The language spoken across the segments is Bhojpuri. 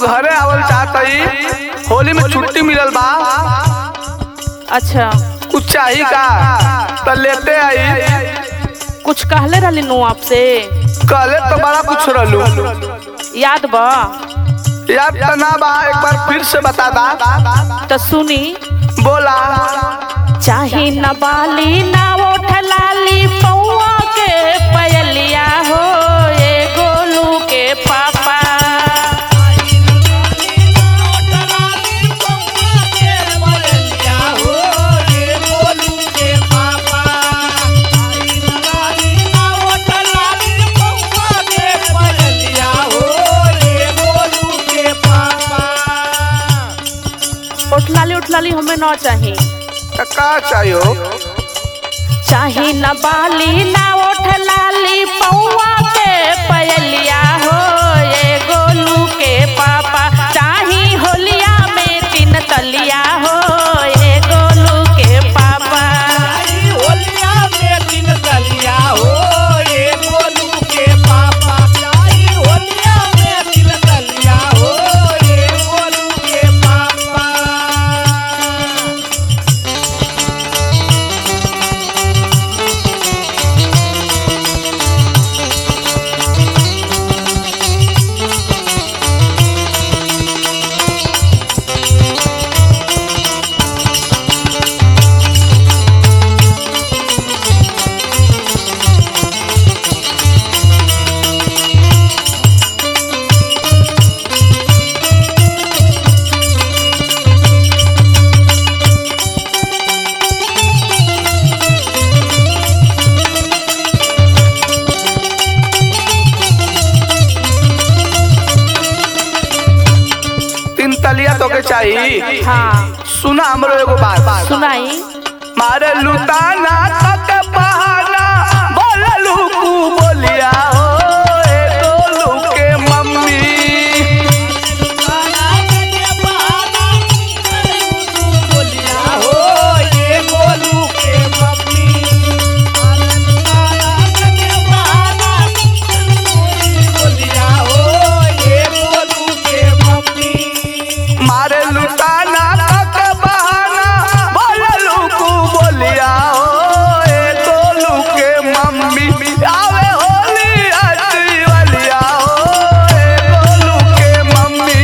घरे आवल चाहतई होली में छुट्टी मिलल बा अच्छा कुछ चाही का त लेते आई कुछ कहले रहली नु आपसे कहले तो बड़ा कुछ रहलू याद बा याद त ना बा एक बार फिर से बता दा तो सुनी बोला चाही न बाली ना ओठ लाली पौआ के पयलिया हो ए गोलू के पापा ओठ लाली ओठ लाली हमें न चाही त का चाहियो चाही न बाली ना ओठ लाली पौआ के पयलिया हो ए गोलू के पापा चाही होलिया में तीन तलिया हो ए गोलू के पापा तीन तलिया तो के चाहिए हाँ सुना हमरो एगो बात सुनाई मारे लुटाना तक बहाना बोललू कू बोलिया हो ए गोलू के मम्मी मारे लुटाना तक बहाना बोललू कू बोलिया हो ए गोलू के मम्मी आवे होली अति वालिया हो ए गोलू के मम्मी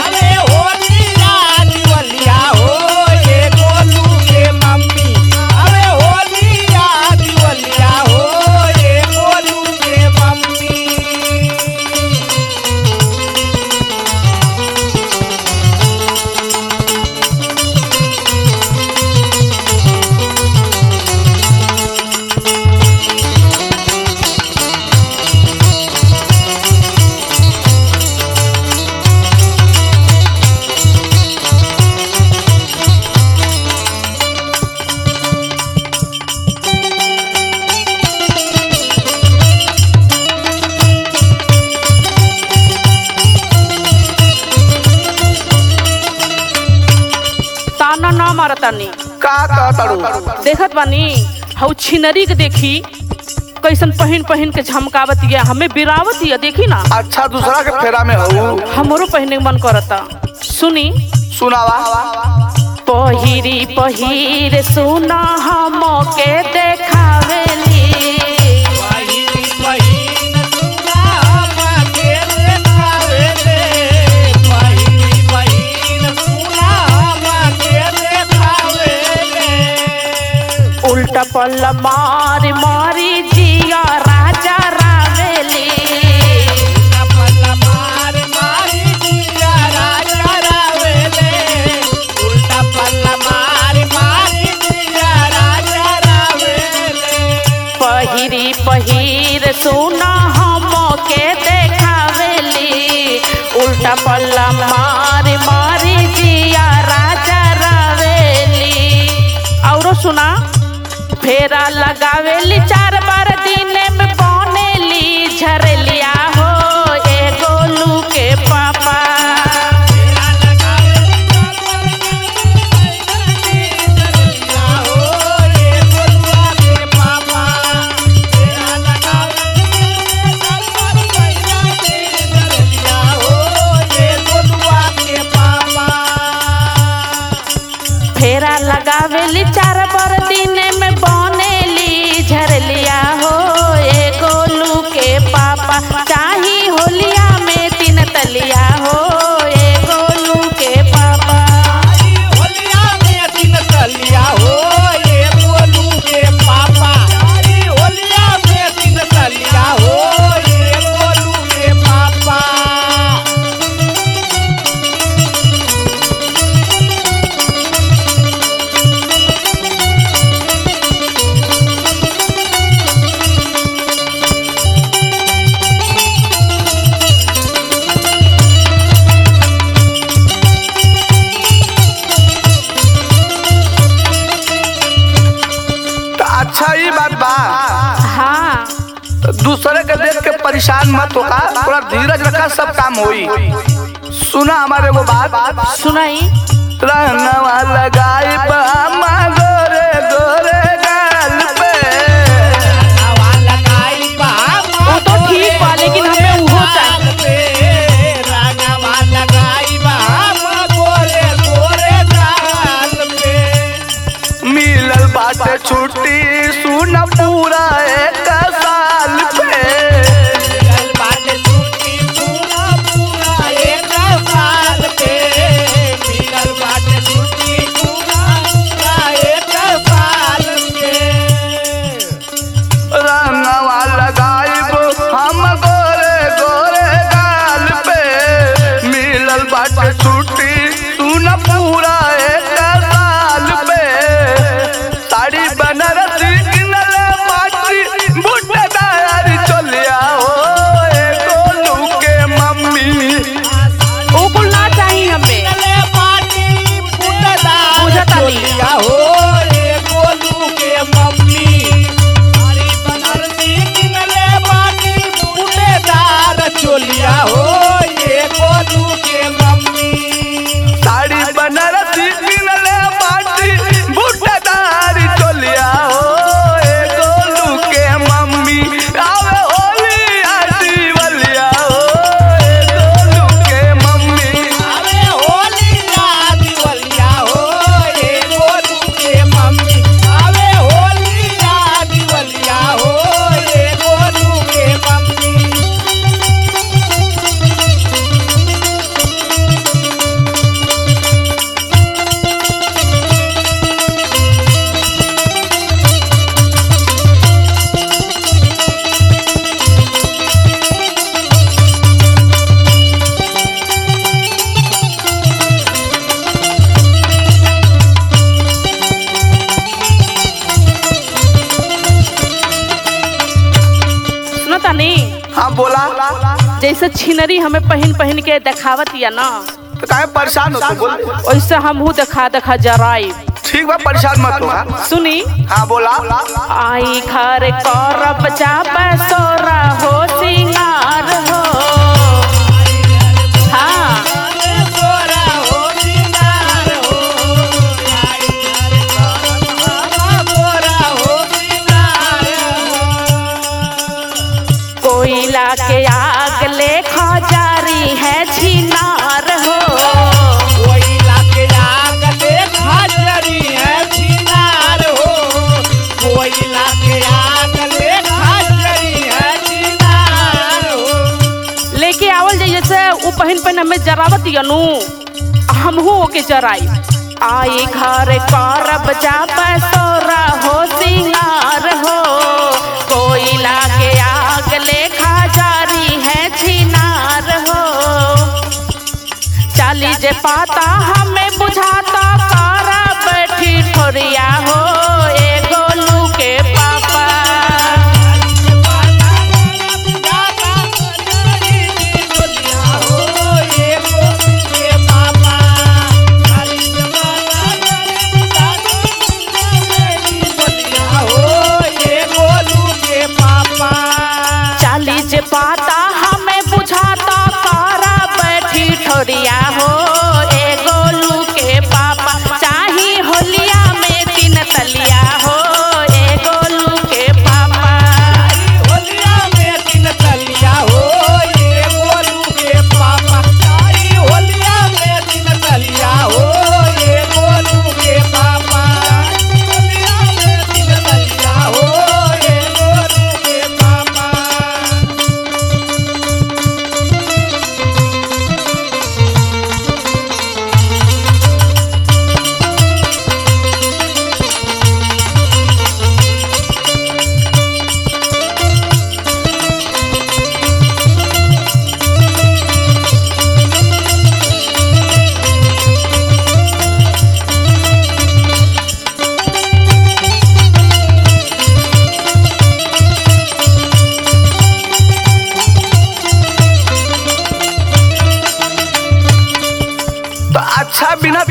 ताना ना मारतानी का कहतड़ू देखत बानी हऊ छिनरी के देखी कैसन पहन पहन के झमकावत या हमें बिरावत या देखी ना अच्छा दूसरा के फेरा में हूँ हमरो पहने के मन करता सुनी सुनावा पहिरी पहिर सुना हम के देखावेली उल्टा पल्ल मार मारी जिया राजा रावेली पहिरी पहिर सुना हम के देखावेली उल्टा पल्ला मार मारी जिया राजा रावेली औरो सुना फेरा लगावेली चार बार दिन में बनेली झरलिया हो ए गोलू के पापा लगावेली चार बर दिन में बनेली झरलिया हो ए गोलू के पापा चाही होलिया में तीन तलिया हो ए गोलू के पापा होलिया में दिन तलिया हो ये गोलू के पापा अरे होलिया में दिन तलिया हो ये गोलू के पापा तो अच्छा ही बात बा हाँ दूसरे के देख के परेशान मत होगा थोड़ा धीरज रखा सब काम होई सुना हमारे वो बात सुनाई रंगवा लगाई बामा गोरे गोरे गाल पे रंगवा लगाई बामा वो तो ठीक बा लेकिन हमें उहो चाहिए रंगवा लगाई बामा गोरे गोरे गाल पे मिलल बाटे छुट्टी सुन पूरा एक साल पे मिलल बाटे छुट्टी सुन पूरा एक साल पे मिलल बाटे छुट्टी पूरा पूरा एक साल पे रंगवा लगाइब हम गोरे गोरे गाल पे मिलल बाटे छुट्टी सुन पूरा एक साल पे साड़ी बनारसी किनले पाटी बुटदार चलिया हो ए गोलू के मम्मी वो कुल ना चाहिए हमें बुझत आली। हो ये गोलू के मम्मी साड़ी बनारसी किनले बाटी बूटेदार चोलिया हो ये गोलू के मम्मी साड़ी बनारसी किनले बाटी बूटेदार चोलिया हो ये गोलू के मम्मी आवे होली आटी बलिया हो ये गोलू के मम्मी आवे होली आटी बलिया हो ये गोलू के मम्मी आवे होली आटी बलिया हो ये गोलू के मम्मी सुनो तनी हाँ बोला जैसे छिनरी हमें पहन पहन के देखावत या ना तो काहे परेशान हो तू बोल वैसे हमहू देखा देखा जराई ठीक बा परेशान मत हो हाँ? सुनी हाँ बोला आई घर करब जाब सोरा हो सिंगार हो हाँ कोयला के आग ले खजारी है छिनार हो लेके आवल जाइए से उ पहन पहन हमें जरावत यनु हमहू ओके जराई आई घर करब जाब सोरा हो सिंगार हो कोयला के आग ले खजारी है छिनार हो चाली जे पाता हमें बुझाता कारा बैठी ठोरिया हो ए गोलू के पापा चाली जे पाता हमें बुझाता कारा बैठी ठोरिया हो ए गोलू के पापा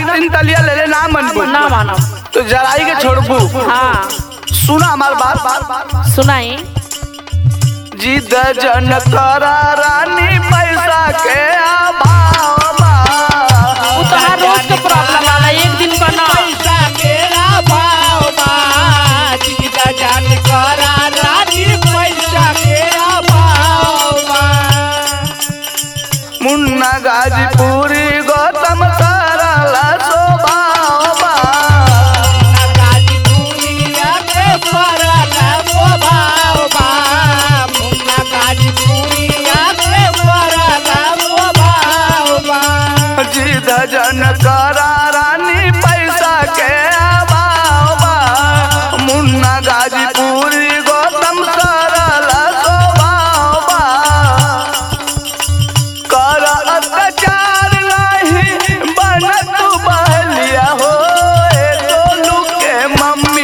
तीन तलिया ले ले ना मनबू ना मानब तो जराई के छोड़बू हाँ सुना हमार बात सुनाई जिद जन करा रानी पैसा के अभाव बा। वो तो हर रोज के प्रॉब्लम वाला एक दिन का ना मुन्ना गाजीपुरी गौतम सरला स्वभाव बा। जिद जन करा रानी पैसा के अभाव बा। मुन्ना गाजीपुरी गौतम सरला स्वभाव बा। कर अत्याचार नहीं बन तू बहलिया हो ए गोलू के मम्मी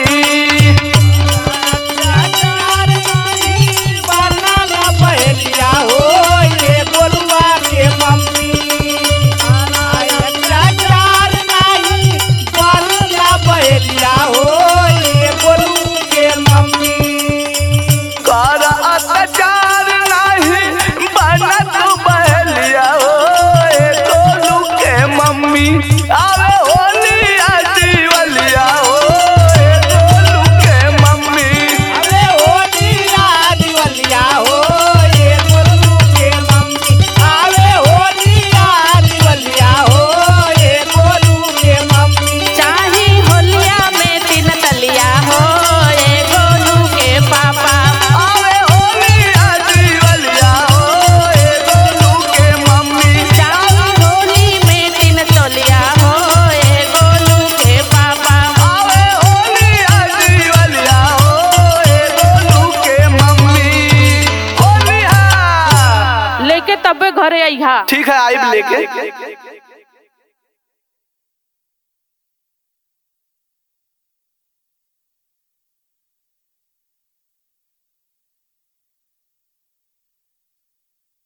कर अत्याचार नहीं बन तू बहलिया हो ए गोलू के मम्मी आवे होली आजीवलिया हो ए गोलू के मम्मी चाही होलिया में तीन तलिया हो ए गोलू के पापा आवे होली आजीवलिया हो ए गोलू के मम्मी चाही होली में तीन तलिया हो ए गोलू के पापा आवे होली आजीवलिया हो ए गोलू के मम्मी होली हा लेके तबे घरे अइहा ठीक है आइब लेके